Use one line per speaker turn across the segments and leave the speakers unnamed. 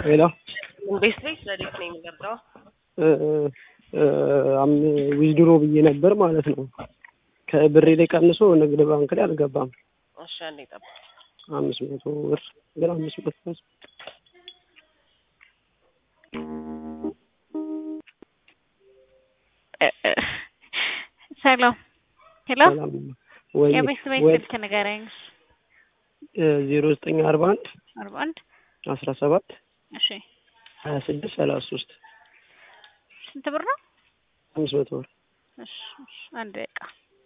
ሄሎ
ቤት ቤት ረዴት ነው የሚገባው።
ዊዝድሮ ብዬ ነበር ማለት ነው። ከብሬ ላይ ቀንሶ ንግድ ባንክ ላይ አልገባም።
እሺ አንዴ ጠብቅ።
አምስት መቶ ብር ግን አምስት መቶ ብር
ሰላም ሄሎ፣
ሰላም ወይ
የቤት ቤት
ወይ
ስልክ ንገረኝ።
ዜሮ ዘጠኝ አርባ አንድ
አርባ አንድ
አስራ ሰባት
እሺ፣
ሀያ ስድስት ሰላሳ ሶስት
ስንት ብር ነው?
አምስት መቶ ብር
እሺ፣ እሺ፣ አንድ ደቂቃ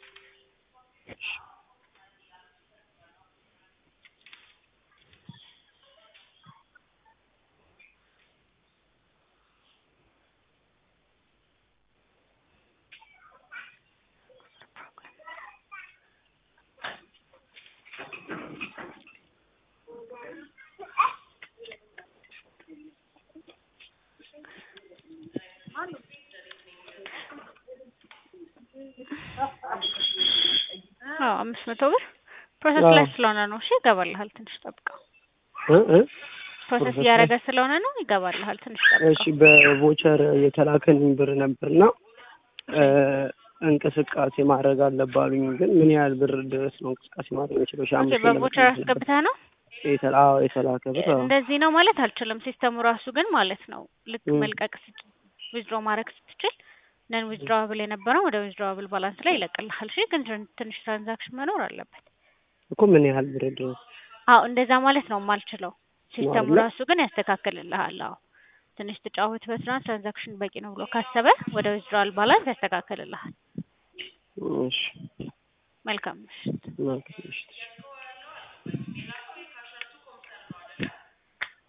አዎ አምስት መቶ ብር ፕሮሰስ ላይ
አዎ።
ስለሆነ ነው። እሺ ይገባልሃል፣ ትንሽ ጠብቀው።
እ እ
ፕሮሰስ
ፕሮሰስ
እያደረገ ስለሆነ ነው። ይገባልሃል፣ ትንሽ
እሺ
ጠብቀው።
በቮቸር የተላከልኝ ብር ነበርና እ እንቅስቃሴ ማድረግ አለባሉኝ። ግን ምን ያህል ብር ድረስ ነው እንቅስቃሴ ማድረግ የምችለው? ሺህ
ኦኬ፣
አምስት
በቮቸር አስገብተህ ነው?
የተላ አዎ የተላከ ብር አዎ።
እንደዚህ ነው ማለት አልችልም። ሲስተሙ ራሱ ግን ማለት ነው ልክ
እ
መልቀቅ ስትችል ዊዝድሮ ማድረግ ስትችል ነን ዊዝድሮዋብል የነበረው ወደ ዊዝድሮዋብል ባላንስ ላይ ይለቅልሃል። እሺ ግን ትን- ትንሽ ትራንዛክሽን መኖር አለበት።
እኮ ምን ያህል ብር ድረስ
አዎ እንደዛ ማለት ነው የማልችለው። ሲስተሙ
አይደለ?
ራሱ ግን ያስተካክልልሃል። አዎ ትንሽ ትጫወትበትና ትራንዛክሽን በቂ ነው ብሎ ካሰበ ወደ ዊዝድሮዋል ባላንስ ያስተካክልልሃል።
እሺ
መልካም ምሽት።
መልካም ምሽት።